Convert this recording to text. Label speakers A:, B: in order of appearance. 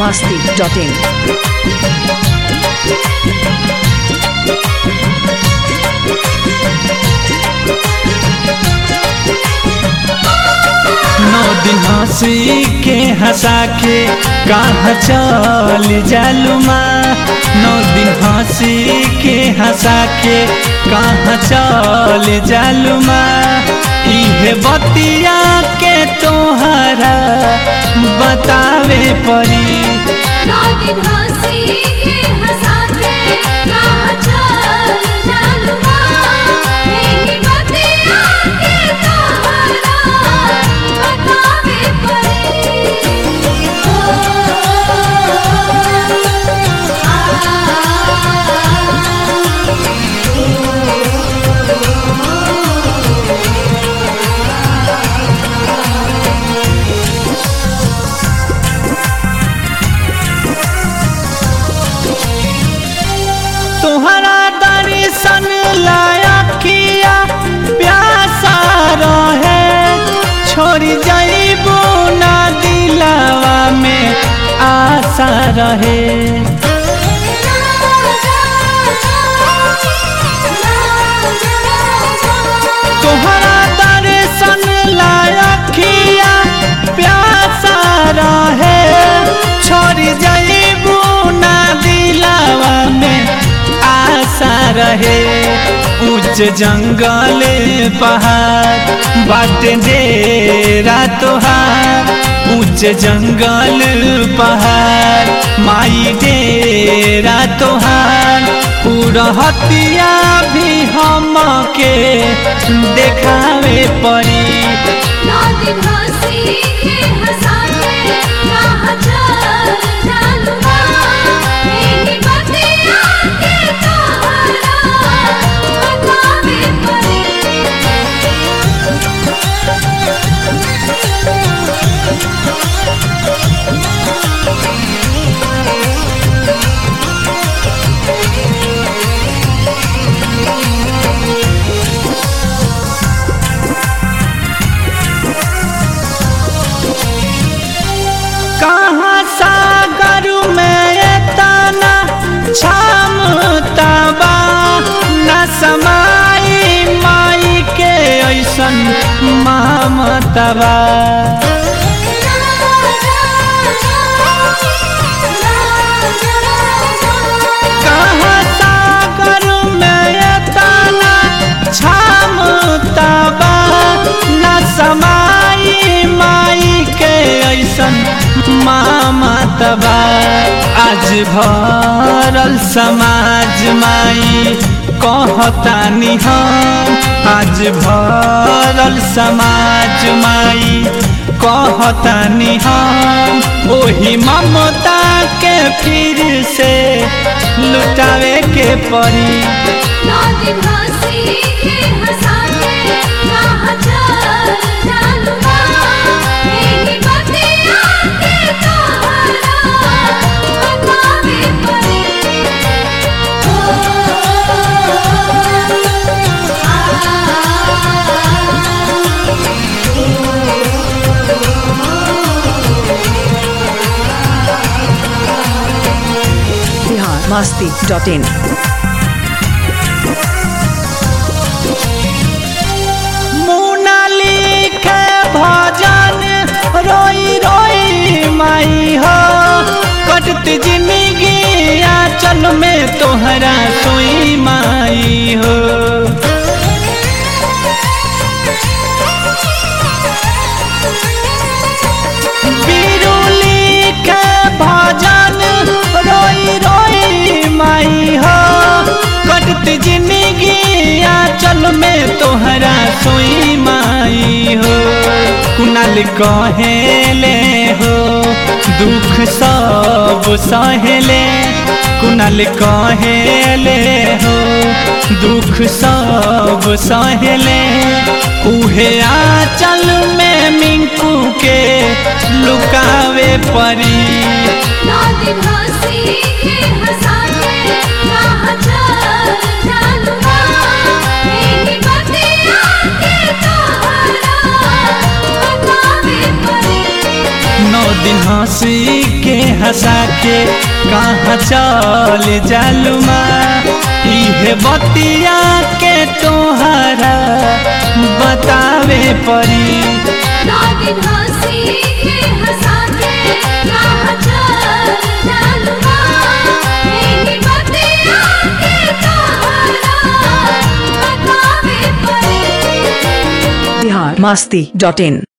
A: masti.in.
B: नौ दिन हंसी के हंसा के कहाँ चल जालुमा नौ दिन हंसी के हंसा के कहाँ चल जालुमा इहे बतिया के तोहरा बतावे पड़ी
C: दिन हंसी के हंसा के कहाँ चल जालुमा यही बतिया के तोहरा बतावे
B: तोहरा दर्शन लाया किया प्यासा रहे छोड़ जाइबू ना दिलावा में आशा रहे तोहरा दर्शन लाया किया प्यासा रहे छोड़ जाइबू ना दिलावा में आशा रहे उच्च जंगल पहाड़ बाट डेरा तोहार उच्च जंगल पहाड़ माई डेरा तोहार पूरहतिया भी हम के देखावे पड़ी
C: दिन हंसी के हंसा के कहाँ चल जालुमा यही बतिया के तोहरा बतावे
B: कहाँ सागर में तना क्षमता बा न समाई माई के ऐसन ममता बा कहाँ सागर में तना क्षमता बा न समाई माई के ऐसन ममता बा आज भरल समाज माई कहतानी हम आज भरल समाज माई कहतानी हम ओही ममता के फिर से लुटावे के पड़ी
C: दिन हंसी के हंसा के कहाँ चल जालुमा यही बतिया के तोहरा बतावे
A: Bihar masti.in.
B: मुनाली के भजन रोई रोई माई हो कटत जिंदगी आंचल में तोहरा सोई माई हो बिरुली के भजन रोई रोई माई हो कटत जिंदगी आंचल में तोहरा सोई माई हो कुनाल कहेले हो दुख सब सहेले कुनाल कहेले हो दुख सब सहेले उहे आंचल में मिंकू के लुकावे परी
C: दिन हंसी के हंसा के कहाँ चल जालुमा यही बतिया के तोहरा
B: दिन हंसी के हंसा के कहाँ चल जालुमा इहे बतिया के तोहरा बतावे परी
C: नौ दिन हंसी के हंसा के कहाँ चल जालुमा यही बतिया के तोहरा बतावे पड़ी
A: बिहार मस्ती डॉट इन